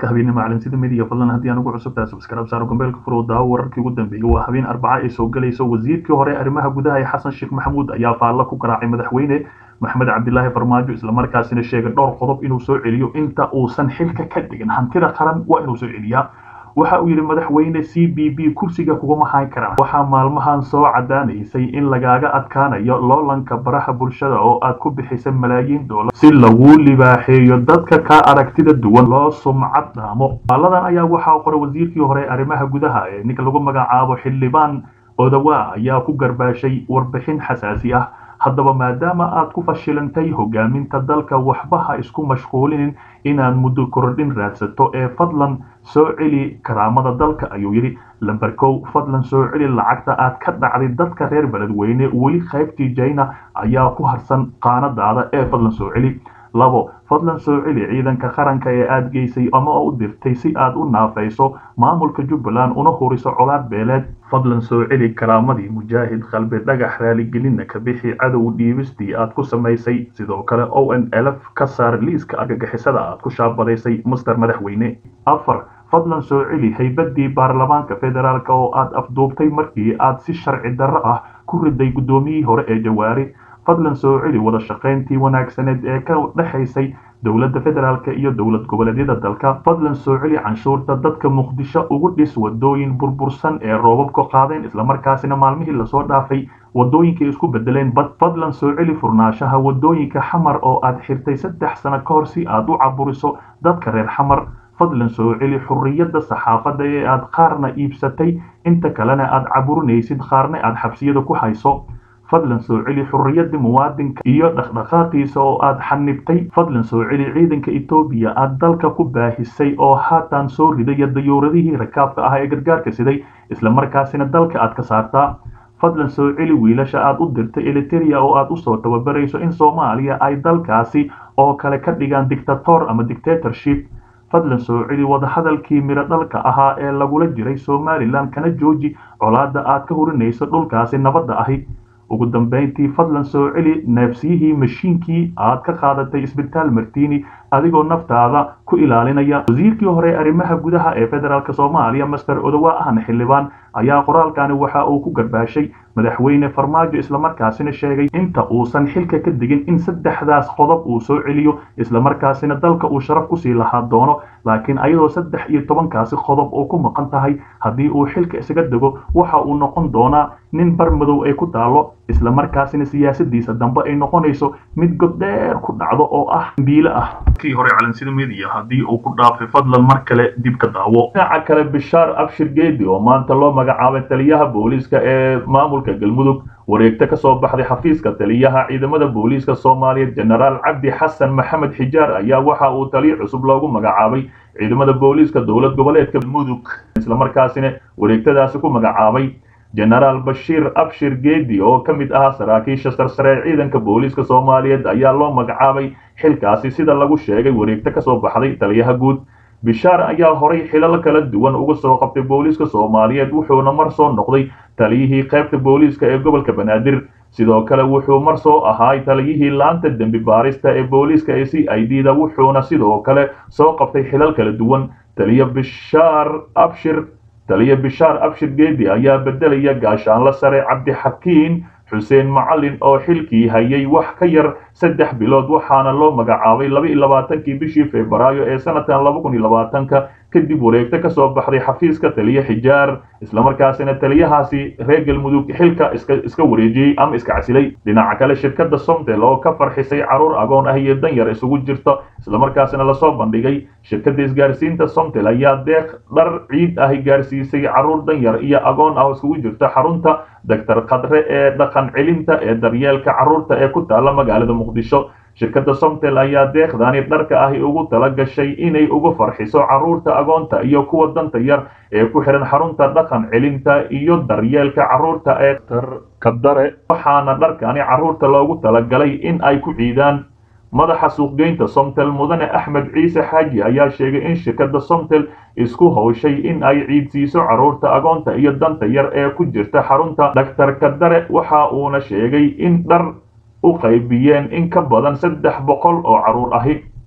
warka habeenimo calansida midiga fadlan haddii aan ugu cusubtahay subscribe saaro gombeelka furo daawo wararkii ugu dambeeyay waa habeen arbaca ay soo galayso wasiirkii hore arrimaha gudaha ee xasan sheekh maxamuud ayaa faalla ku garaacay madaxweyne maxamed cabdilaahi farmaajo islamarkaasina sheegay dhowr qodob inuu soo celiyo inta uusan xilka ka dhigin hantida qaran waa inuu soo celiyaa waxa uu yidhi madaxweyne c b b kursiga kuguma hayn karaan waxaa maalmahan soo cadaanaysay in lagaaga adkaanayo loolanka baraha bulshada oo aad ku bixisay malaayiin doolar si lagu libaaxeeyo dadka ka aragtida duwan loo sumcad dhaamo faaladan ayaa waxaa qoray wasiirkii hore arrimaha gudaha ee ninka lagu magacaabo xildhibaan odawa ayaa ku garbaashay warbixin xasaasi ah haddaba maadaama aad ku fashilantay hogaaminta dalka waxba ha isku mashquulinin inaad muddo kordhin raadsato ee fadlan soo celi karaamada dalka ayuu yidhi lamber kow fadlan soo celi lacagta aad ka dhacday dadka reer beledweyne weli qaybtii jayna ayaa ku harsan qaanadaada ee fadlan soo celi labo fadlan soo celi ciidanka qaranka ee aad geysay ama u dirtay si aad u naafayso maamulka jubbaland una huriso colaad beeleed fadlan soo celi karaamadii mujaahid qalbi dhagax raaligelinna ka bixi cadow dhiibistii aad ku samaysay sidoo kale o n lf ka saar liiska argagixisada aad ku shaabadaysay master madaxweyne afar fadlan soo celi haybadii baarlamaanka federaalk oo aad afduubtay markii aad si sharci darro ah ku riday guddoomiyihii hore ee jawaari fadlan soo celi wada shaqayntii wanaagsaneed ee ka dhexaysay dowladda federaalk iyo dowlad goboleedyada dalka fadlan soo celi canshuurta dadka muqdisho ugu dhis wadooyin burbursan ee roobabka qaadeen islamarkaasina maalmihii lasoo dhaafay wadooyinkay isku bedeleen bad fadlan soo celi furnaanshaha wadooyinka xamar oo aad xirtay saddex sano ka hor si aad u caburiso dadka reer xamar fadlan soo celi xurriyadda saxaafadda ee aad qaarna iibsatay inta kalena aad caburinaysid qaarna aad xabsiyada ku hayso fadlan soo celi xurriyadda muwaadinka iyo dhaqdhaqaaqiisa oo aad xanibtay fadlan soo celi ciidanka etoobiya aad dalka ku baahisay oo haatan soo ridaya dayuuradihii rakaabka ah ee gargaarka siday islamarkaasina dalka aad ka saartaa fadlan soo celi wiilasha aad u dirtay eliteria oo aad usoo tababarayso in soomaaliya ay dalkaasi oo kale ka dhigaan dictator ama dictatorship fadlan soo celi wadahadalkii midho dhalka ahaa ee lagula jiray somalilan kana jooji colaadda aad ka hurinayso dhulkaasi nabadda ahi ugu dambayntii fadlan soo celi neefsiyihii mashiinkii aad ka qaadatay isbitaal martini adigoo naftaada ku ilaalinaya wasiirkii hore arrimaha gudaha ee federaalk soomaaliya master odowa ahna xildhibaan ayaa qoraalkani waxa uu ku garbaashay madaxweyne farmaajo islamarkaasina sheegay inta uusan xilka ka digin in saddexdaas qodob uu soo celiyo islamarkaasina dalka uu sharaf kusii lahaa doono laakiin ayadoo saddex iyo tobankaasi qodob oo ku maqan tahay haddii uu xilka isaga dego waxa uu noqon doonaa nin bar madow ay ku taalo islamarkaasina siyaasadiisa dambe ay noqonayso mid goddheer ku dhacdo oo ah biile ah kii hore calansida media haddii uu ku dhaafay fadlan mar kale dib ka daawo dhinaca kale bishaar abshir geedi oo maanta loo magacaabay taliyaha booliiska ee maamulka galmudug wareegto ka soo baxday xafiiska taliyaha ciidamada booliiska soomaaliyeed jenaraal cabdi xasan maxamed xijaar ayaa waxa uu taliyo cusub loogu magacaabay ciidamada booliiska dowlad goboleedka galmudug islamarkaasina wareegtadaasi ku magacaabay jenaraal bashiir abshir geedi oo ka mid ahaa saraakiisha sarsare ee ciidanka booliiska soomaaliyeed ayaa loo magacaabay xilkaasi sida lagu sheegay wareegto ka soo baxday taliyaha guud bishaar ayaa horay xilal kala duwan uga soo qabtay booliiska soomaaliyeed wuxuuna mar soo noqday taliyihii qaybta booliiska ee gobolka banaadir sidoo kale wuxuu mar soo ahaay taliyihii laanta dembi baarista ee booliiska ee c i d da wuxuuna sidoo kale soo qabtay xilal kala duwan taliya bishaar abshir taliya bishaar abshir geedi ayaa bedelaya gaashaanla sare cabdixakiin xuseen macalin oo xilkii hayay wax ka yar saddex bilood waxaana loo magacaabay laba iyo labaatankii bishii febraayo ee sanadkan laba kun iyo labaatanka kadib wareegto ka soo baxday xafiiska taliye xijaar islamarkaasina taliyahaasi reer galmudug xilka iska iska wareejiyey ama iska casilay dhinaca kale shirkadda somtel oo ka farxisay caruur agoon ah iyo danyar isugu jirta islamarkaasina lasoo bandhigay shirkadda isgaarsiinta somtel ayaa deeq dhar ciid ahi gaarsiisay caruur danyar iyo agoon ah oo isugu jirta xarunta doctor khadre ee dhaqan celinta ee daryeelka carruurta ee ku taala magaalada muqdisho shirkadda somtel ayaa deeqdani dharka ahi ugu tala gashay inay ugu farxiso carruurta agoonta iyo kuwa danta yar ee ku xihan xarunta dhaqan celinta iyo daryeelka carruurta ee kadare waxaana dharkani carruurta loogu talagalay in ay ku ciidaan madaxa suuqgeynta somtel mudane axmed ciise xaaji ayaa sheegay in shirkadda somtel isku hawshay in ay ciidsiiso carruurta agoonta iyo danta yar ee ku jirta xarunta daktar kadare waxa uuna sheegay in dhar u qaybiyeen in ka badan saddex boqol oo carruur ahi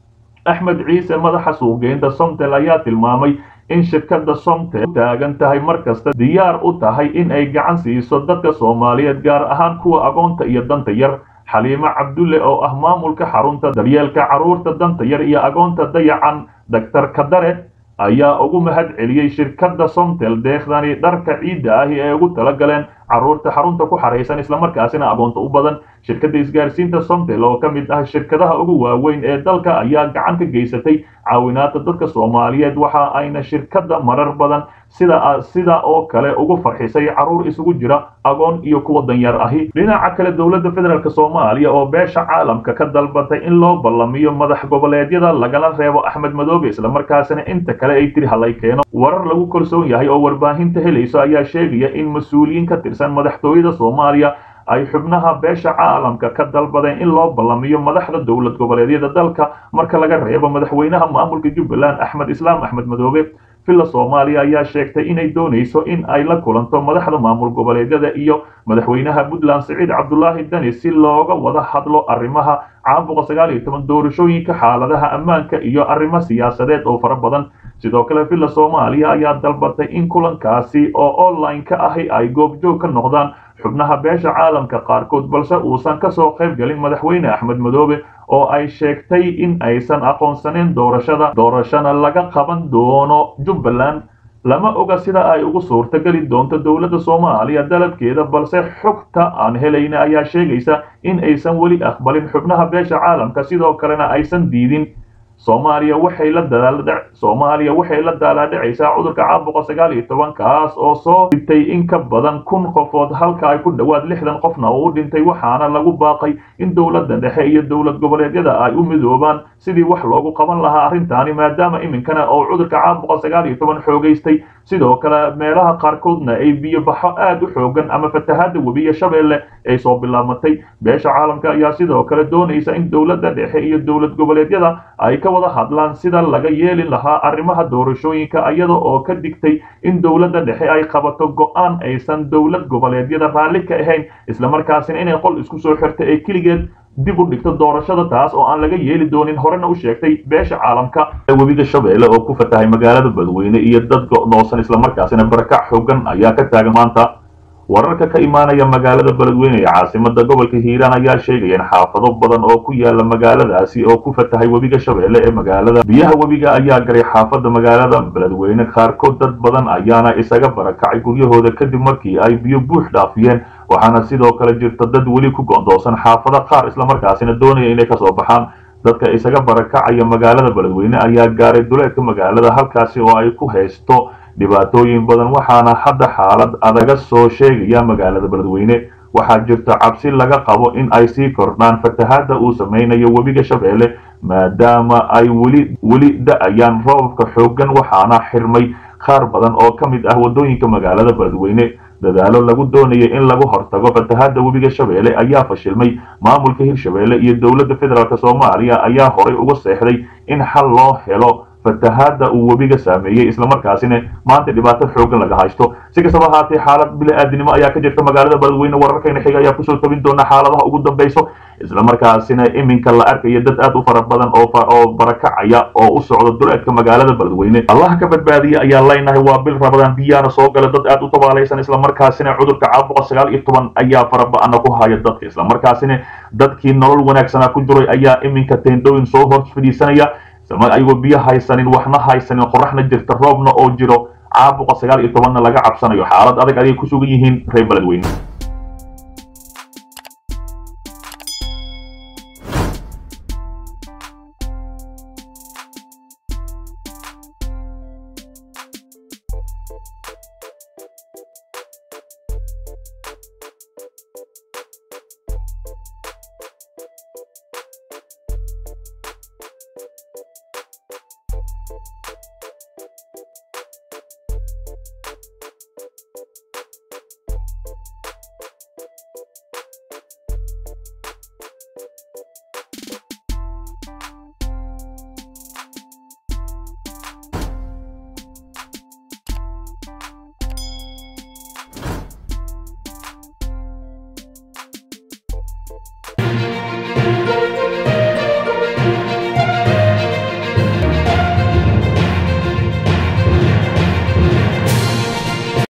axmed ciise madaxa suuqgeynta somtel ayaa tilmaamay in shirkadda somtel taagan tahay mar kasta diyaar u tahay in ay gacan siiso dadka soomaaliyeed gaar ahaan kuwa agoonta iyo danta yar xaliimo cabdulle oo ah maamulka xarunta daryeelka carruurta danta yar iyo agoonta dayacan daktar kadare ayaa ugu mahad celiyey shirkadda somtel deekhdani dharka ciidda ahi ee ugu tala galeen carruurta xarunta ku xaraysan islamarkaasina agoonta u badan shirkadda isgaarsiinta somtel oo ka mid ah shirkadaha ugu waaweyn ee dalka ayaa gacan ka geysatay caawinaada dadka soomaaliyeed waxa ayna shirkadda marar badan sida sida oo kale ugu farxisay carruur isugu jira agoon iyo kuwa danyar ahi dhinaca kale dowladda federaalk soomaaliya oo beesha caalamka ka dalbatay in loo ballamiyo madax goboleedyada lagala reebo axmed madoobe islamarkaasina inta kale ay tiri halay keeno warar lagu kalsoon yahay oo warbaahinta helayso ayaa sheegaya in mas-uuliyiin ka tirsan madaxtooyada soomaaliya ay xubnaha beesha caalamka ka dalbadeen in loo ballamiyo madaxda dowlad goboleedyada dalka marka laga reebo madaxweynaha maamulka jubbaland axmed islaam axmed madoobe villa soomaaliya ayaa sheegtay inay doonayso in ay la kulanto madaxda maamul goboleedyada iyo madaxweynaha puntland siciid cabdulaahi dani si looga wada hadlo arrimaha caabuqa sagaal iyo toban doorashooyinka xaaladaha ammaanka iyo arrimo siyaasadeed oo fara badan sidoo kale villa soomaaliya ayaa dalbatay in kulankaasi oo online ka ahi ay goobjoog ka noqdaan xubnaha beesha caalamka qaarkood balse uusan kasoo qayb gelin madaxweyne axmed madoobe oo ay sheegtay in aysan aqoonsaneyn doorashada doorashana laga qaban doono jubbaland lama oga sida ay ugu suurtageli doonto dowladda soomaaliya dalabkeeda balse xogta aan helayna ayaa sheegaysa in aysan weli aqbalin xubnaha beesha caalamka sidoo kalena aysan diidin soomaaliya waxay la dadaaldhac soomaaliya waxay la daalaadhacaysaa cudurka caabuqa sagaal iyo toban kaas oo soo dhintay in ka badan kun qofood halka ay ku dhowaad lixdan qofna uu dhintay waxaana lagu baaqay in dowladda dhexe iyo dowlad goboleedyada ay u midoobaan sidii wax loogu qaban lahaa arrintaani maadaama iminkana oo cudurka caabuqa sagaal iyo toban xoogaystay sidoo kale meelaha qaarkoodna ay biyobaxo aad u xoogan ama fatahaada webiya shabeelle ay soo bilaabatay beesha caalamka ayaa sidoo kale doonaysa in dowladda dhexe iyo dowlad goboleedyada ay ka wada hadlaan sida laga yeeli lahaa arrimaha doorashooyinka iyada oo ka digtay in dowladda dhexe ay qabato go-aan aysan dowlad goboleedyada raalli ka ahayn islamarkaasina inay qol isku soo xirta ee keligeed dib u dhigto doorashada taas oo aan laga yeeli doonin horena u sheegtay beesha caalamka webiga shabeelle oo ku fatahay magaalada badweyne iyo dad go'doosan islamarkaasina barakac xoogan ayaa ka taagan maanta wararka ka imaanaya magaalada beledweyne ee caasimada gobolka hiiraan ayaa sheegaya in xaafado badan oo ku yaala magaaladaasi oo ku fatahay webiga shabeelle ee magaalada biyaha webiga ayaa garay xaafada magaalada beledweyne qaarkood dad badan ayaana isaga barakacay guryahooda kadib markii ay biyo buux dhaafiyeen waxaana sidoo kale jirta dad weli ku go'doosan xaafado qaar islamarkaasina doonaya inay kasoo baxaan dadka isaga barakacaya magaalada beledweyne ayaa gaaray duleedka magaalada halkaasi oo ay ku haysto dhibaatooyin badan waxaana hadda xaalad adaga soo sheegaya magaalada beledweyne waxaa jirta cabsi laga qabo in ay sii kordhaan fatahaada uu samaynayo webiga shabeelle maadaama ay weli weli da-ayaan roobabka xooggan waxaana xirmay qaar badan oo ka mid ah waddooyinka magaalada beledweyne dadaalo lagu doonayay in lagu hortago fatahaada webiga shabeelle ayaa fashilmay maamulka hirshabeelle iyo dowladda federaalk soomaaliya ayaa horay uga seexday in xal loo helo fatahaada uu webiga saameeyey islamarkaasina maanta dhibaato xoogan laga haysto si kastaba ahaatee xaalad bili-aadinimo ayaa ka jirta magaalada beledweyne wararkayna xiga ayaa kusoo tabin doona xaaladaha ugu dambeyso islamarkaasina iminka la arkaya dad aad u fara badan oo barakacaya oo u socda duleedka magaalada beledweyne allah ka badbaadiya ayaa leynahay waa bil rabadaan biyaana soo gala dad aad u tabaalaysan islamarkaasina cudurka caabuqa sagaal iyo toban ayaa faraba-ana ku haya dadka islamarkaasina dadkii nolol wanaagsana ku jiray ayaa iminka teendhooyin soo hor fadhiisanaya ayagoo biyo haysanin waxna haysanin qoraxna jirta roobna oo jiro caabuqa sagaal iyo tobanna laga cabsanayo xaalad adag ayay ku sugan yihiin reer beledweyne